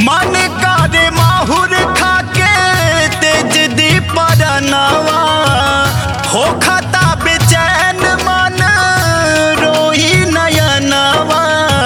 मन करे माहुर खाके तेज दीपरनवा हो खता बेचैन मन रोही नयनवा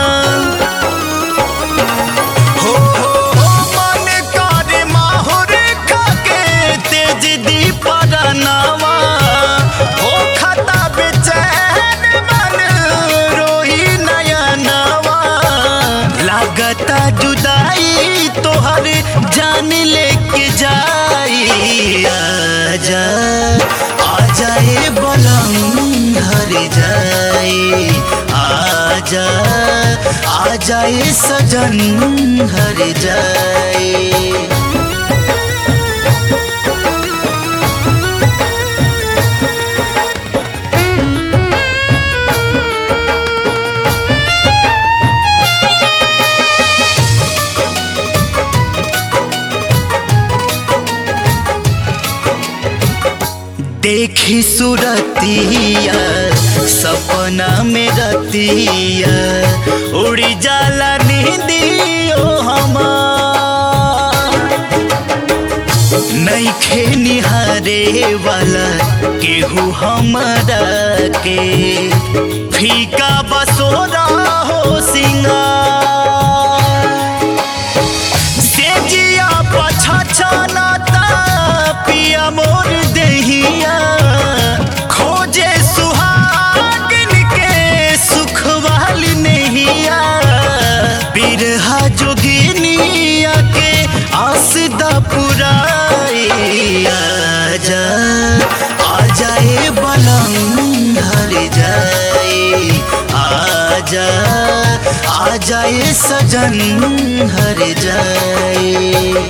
हो हो हो मन करे माहुर खाके तेज दीपरनवा हो खता बेचैन मन रोही नयनवा लागता जुदाई तोहर जान लेके जाई आजा आजा ए बलम हर जाई आजा आजा ए सजन हर जाई देखी सुरतिया सपना में रतिया उड़ी जाला नींदियो हमार नईखे निहारे वाला केहू हमरा के फीका बसोरा हो सिंगार सेजिया पछछनता पिया मोर देहिया खोजे सुहागिन के सुख वाली नहिया बिरहा जोगिनिया के आस दा पुराई आजा आजा ए बलम हर जाई आजा आजा ए सजन हर जाई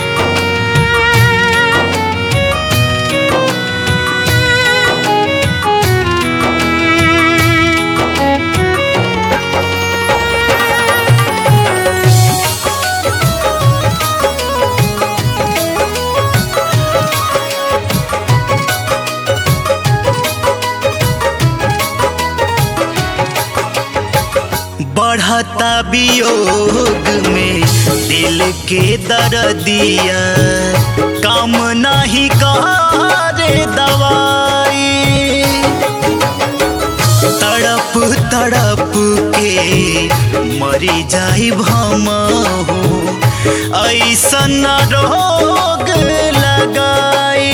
बढ़ता वियोग में दिल के दर्दिया काम नहीं करे दवाई तड़प तड़प के मरी जाई भमहू ऐसन रोग लगाई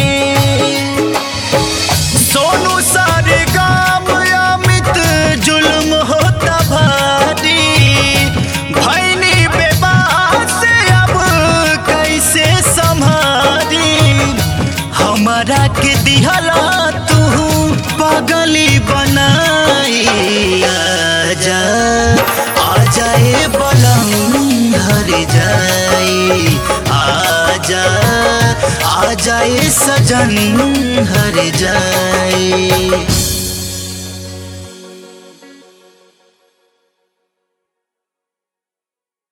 सोनू सारे गाम अमित जुल्म होता भारी भैनी बेबास अब कैसे संभारी हमारा के दिहला तू पागली बनाई आजा आजा ए बलम हर जाई आजा आजा ए सजन हर जाई